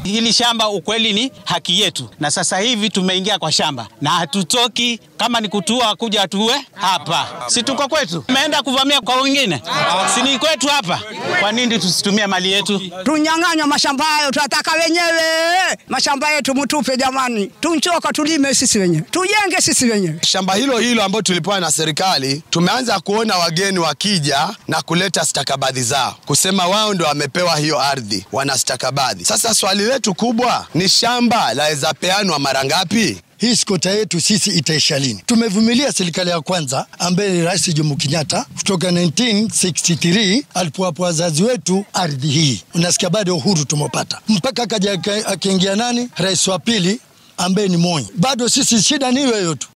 Hili shamba ukweli ni haki yetu, na sasa hivi tumeingia kwa shamba na hatutoki. Kama ni kutua kuja atue hapa, si tuko kwetu? Tumeenda kuvamia kwa wengine, si ni kwetu hapa? Kwa nini tusitumie mali yetu? Tunyang'anywa mashamba hayo, tunataka wenyewe mashamba yetu, mutupe jamani, tunchoka, tulime sisi wenyewe, tujenge sisi wenyewe. Shamba hilo hilo ambalo tulipewa na serikali, tumeanza kuona wageni wakija na kuleta stakabadhi zao, kusema wao ndio wamepewa hiyo ardhi, wana stakabadhi. Sasa swali letu kubwa ni shamba laweza peanwa mara ngapi? Hii skota yetu sisi itaisha lini? Tumevumilia serikali ya kwanza ambaye ni Rais Jomo Kenyatta kutoka 1963 alipowapa wazazi wetu ardhi hii, unasikia bado uhuru tumepata, mpaka akaja akaingia nani, rais wa pili ambaye ni Moi. Bado sisi shida ni hiyo hiyo tu.